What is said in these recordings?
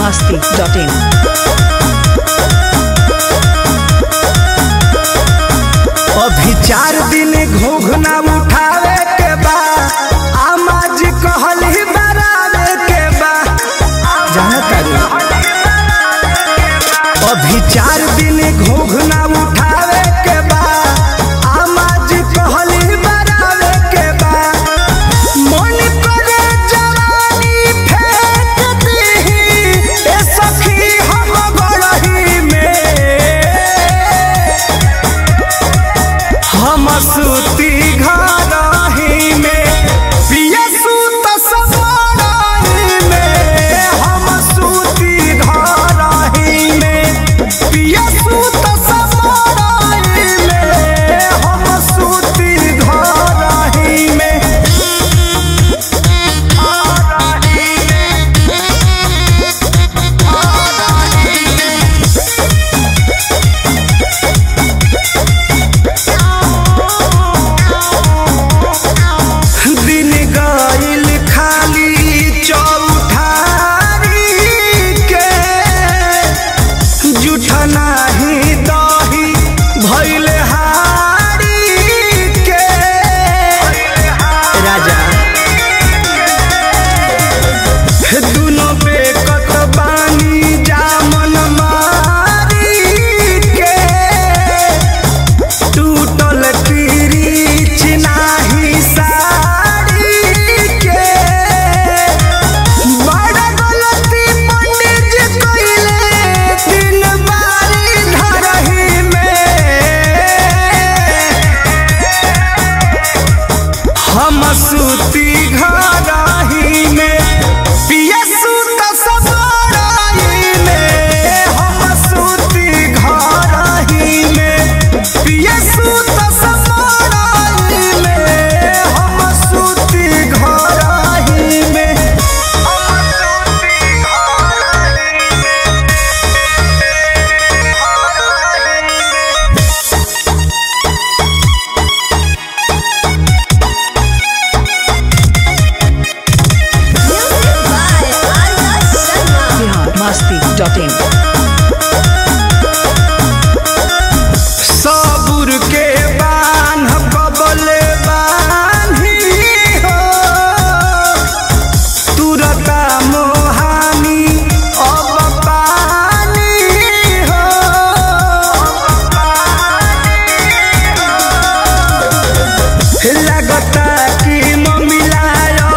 masti.in. अभी चार दिन घोघना उठावे के बा आमा जी कहली बरावे के बा जाना तारी अभी चार दिन घोघना उठावे के बा आमा जी कहली बरावे के बा मन करे जवानी फेंक दीही ए सखी हम गड़ही में हम सूती घरही में पिया सूत समारही में हम सूती घरही में पिया सूत समारही में हम सूती घरही में दिन गईल खाली चौठारी के जुठ नाही दही भइल हारी के राजा दुनो बेकत बानी जामन मारी के टूटल किरीच नाही साड़ी के बड़ा गलती पंडित जी कइले दिन बारी धरही में हम सूती घरही में पिया सूत समारही में हम सूती घरही में पिया सूत समारही में हम सूती घरही में Music by Arya Sharma. Bihar masti.in. सबुर के बान कबले बानी हो तुरता मोहानी अब पानी हो लगता कि ममिलायो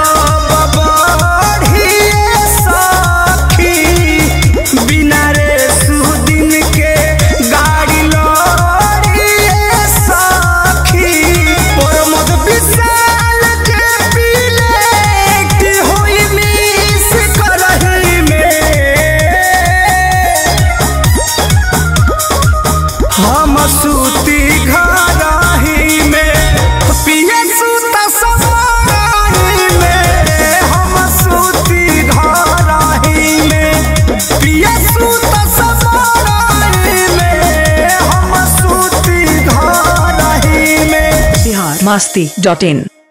बढ़िए सखी बिना रे सुदिन के गाड़ी लड़िए सखी प्रमोद विशाल के पीले की होई मिस करही में हम सूती घरही में पिया सूत समारही में हम सूती घरही में पिया सूत समारही में हम सूती घरही में Bihar masti.in.